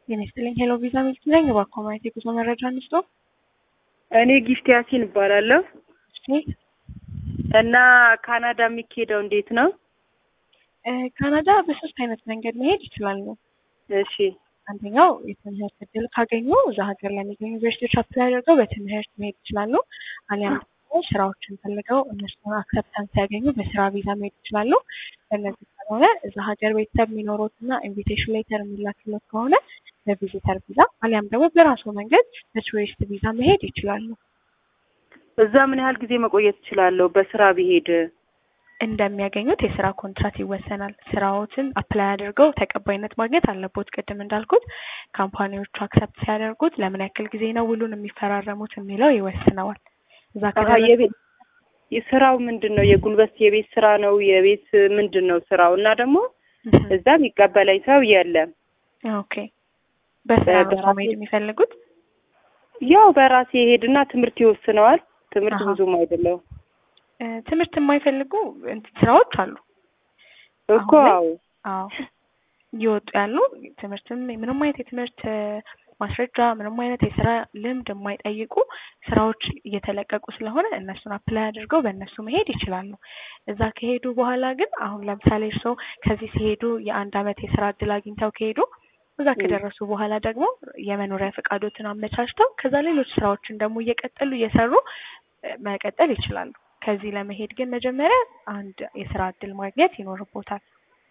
ጤና ይስጥልኝ። ሄሎ ቪዛ ሚልክ ነኝ። እባክዎ ማየት የጉዞ መረጃ እንስጦ። እኔ ጊፍት ያሲን እባላለሁ እሺ እና ካናዳ የሚካሄደው እንዴት ነው? እ ካናዳ በሶስት አይነት መንገድ መሄድ ይችላሉ። እሺ አንደኛው የትምህርት እድል ካገኙ እዛ ሀገር ለሚገኙ ዩኒቨርሲቲዎች አፕላይ አድርገው በትምህርት መሄድ ይችላሉ። አሊያም ደግሞ ስራዎችን ፈልገው እነሱን አክሰፕታንስ ሲያገኙ በስራ ቪዛ መሄድ ይችላሉ። በእነዚህ ካልሆነ እዛ ሀገር ቤተሰብ የሚኖሩት እና ኢንቪቴሽን ሌተር የሚላክለት ከሆነ በቪዚተር ቪዛ አሊያም ደግሞ በራሱ መንገድ በቱሪስት ቪዛ መሄድ ይችላሉ። እዛ ምን ያህል ጊዜ መቆየት እችላለሁ? በስራ ቢሄድ እንደሚያገኙት የስራ ኮንትራት ይወሰናል። ስራዎትን አፕላይ አድርገው ተቀባይነት ማግኘት አለቦት። ቅድም እንዳልኩት ካምፓኒዎቹ አክሰፕት ሲያደርጉት ለምን ያክል ጊዜ ነው ውሉን የሚፈራረሙት የሚለው ይወስነዋል። እዛ አሀ፣ ከደረሱ የቤት ስራው ምንድን ነው? የጉልበት የቤት ስራ ነው? የቤት ምንድን ነው ስራው? እና ደግሞ እህ፣ እዛ የሚቀበለኝ ሰው የለም። ኦኬ በስራ ነው በራሴ- መሄድ የሚፈልጉት? ያው በራሴ ሄድና ትምህርት ይወስነዋል። ትምህርት አሀ። ብዙም አይደለው እ፣ ትምህርት የማይፈልጉ እንትን ስራዎች አሉ። እኮ አሁን ላይ- አዎ። አዎ እየወጡ ያሉ ትምህርትም ምንም አይነት የትምህርት እ፣ ማስረጃ ምንም አይነት የስራ ልምድ የማይጠይቁ ስራዎች እየተለቀቁ ስለሆነ እነሱን አፕላይ አድርገው በእነሱ መሄድ ይችላሉ። እዛ ከሄዱ በኋላ ግን አሁን ለምሳሌ እርስዎ ከዚህ ሲሄዱ የአንድ አመት የስራ እድል አግኝተው ከሄዱ እዛ ም። ከደረሱ በኋላ ደግሞ የመኖሪያ ፈቃዶትን አመቻችተው ከዛ ሌሎች ስራዎችን ደግሞ እየቀጠሉ እየሰሩ እ፣ መቀጠል ይችላሉ። ከዚህ ለመሄድ ግን መጀመሪያ አንድ የስራ እድል ማግኘት ይኖርቦታል።